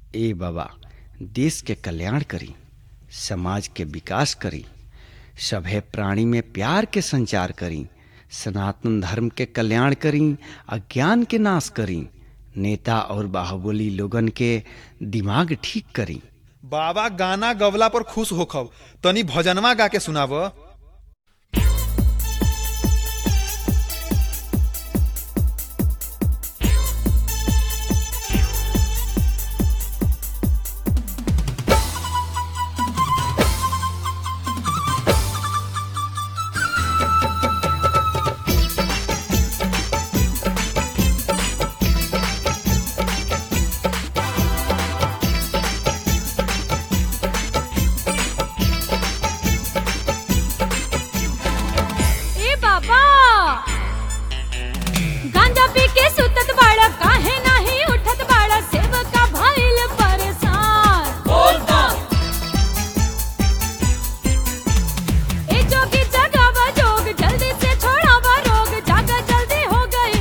ए बाबा देश के कल्याण करी समाज के विकास करी सभे प्राणी में प्यार के संचार करी सनातन धर्म के कल्याण करी अज्ञान के नाश करी नेता और बाहुबली लोगन के दिमाग ठीक करी बाबा गाना गवला पर खुश होखब तनी भजनवा गा के सुनाव ए बाबा गांजा पी के सुतत बाड़ा काहे नाही उठत बाड़ा सेवका भइल परेशान ए जोगी जगावा जोग जल्दी से छोड़ावा रोग जागा जल्दी हो गइल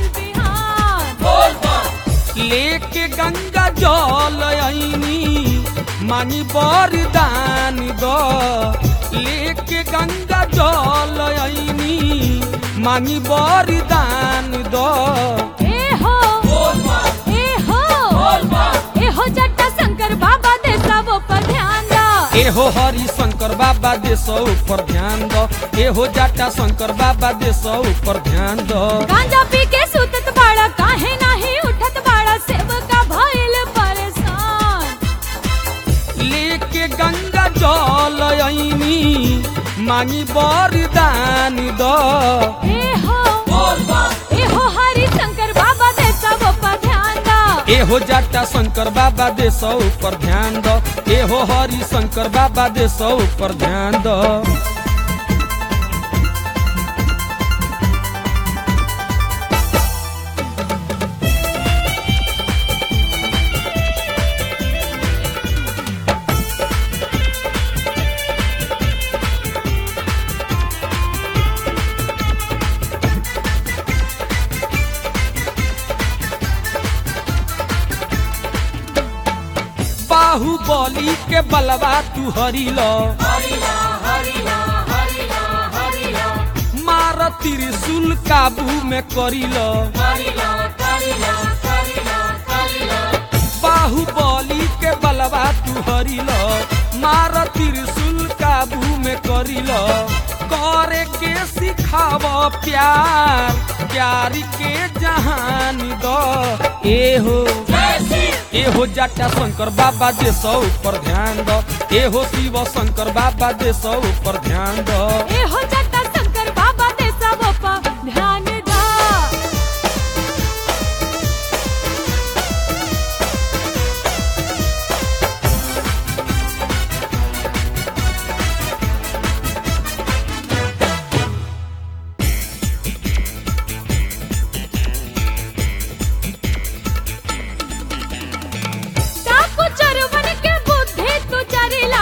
बिहान लेके गंगा जल आईनी मानी बरदान दो लेके गंगा जल आईनी मानी बरदान दो ए हो ए हो ए हो जट्टा शंकर बाबा दे सब पर ध्यान दा एहो हरि शंकर बाबा दे सौ ऊपर ध्यान दो एहो जाटा शंकर बाबा दे सौ ऊपर ध्यान दो गांजा पी के सुतत बाड़ा काहे नाही उठत बाड़ा सेवका भइल परेशान लेके गंगा जल आईनी मानी बरदान दो ए हो ए हो हरि शंकर बाबा दे सब पर ध्यान दा एहो जाटा शंकर बाबा दे सौ ऊपर ध्यान दो एहो हरि शंकर बाबा दे सौ ऊपर ध्यान दो बाहुबली के बलवा तू हरिलो मार त्रिशूल काबू में करिलो बाहुबली के बलवा तू हरिलो मार त्रिशूल काबू में करिलो करे के सिखाव प्यार प्यार के जहान दो एहो एहो जाटा शंकर बाबा दे सौ ऊपर ध्यान दो एहो शिव शंकर बाबा दे सौ ऊपर ध्यान दो ए हो जट्टा शंकर बाबा दे सब पर ध्यान दा डाकू चरवन के बुद्धि तू चरिला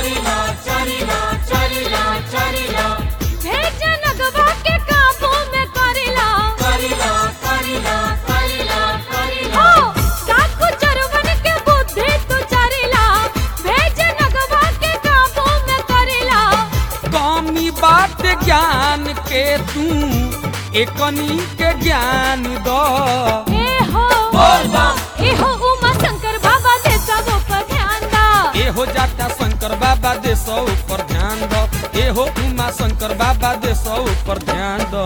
भेज नगवा के काबू में करिला हो डाकू चरवन के बुद्धि तू चरिला भेज नगवा के काबू में करिला कमी बात ज्ञान के तू एकनी के ज्ञान दो ए हो ए हो उमा शंकर बाबा दे सब पर ध्यान दा एहो जाटा शंकर बाबा दे सौ ऊपर ध्यान दो एहो उमा शंकर बाबा दे सौ ऊपर ध्यान दो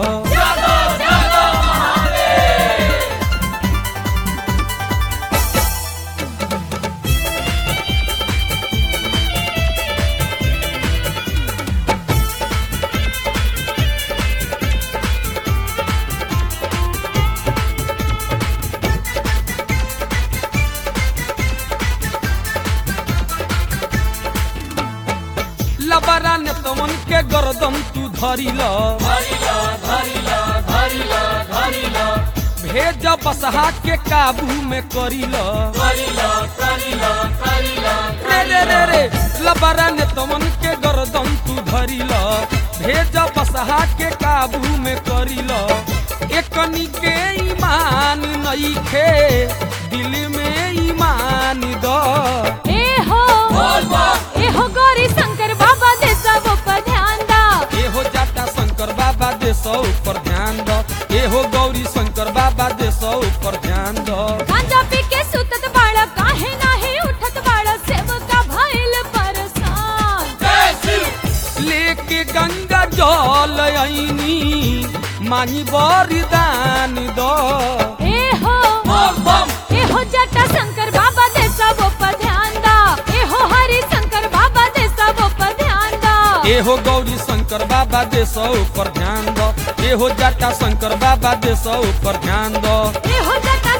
लबरा ने तमन के गरदम तू धरिल भेज बसहा के काबू में करिल रे रे रे रे लबरा ने तमन के गरदम तू धरिल भेज बसहा के काबू में करिल एकनी के ईमान नईखे दिल में ईमान द देसो पर ध्यान दो गांजा पी के सुतत बाड़ा काहे नाही उठत बाड़ा सेवका भइल परेशान लेके गंगा जल आईनी मांगी बरिदान दो ए हो ए हो जटा शंकर बाबा दे सब पर ध्यान दा ए हो हरि शंकर बाबा दे सब पर ध्यान दा एहो गौरी शंकर बाबा देसो पर ध्यान दो एहो जटा शंकर बाबा देसो पर ध्यान दो ए हो जटा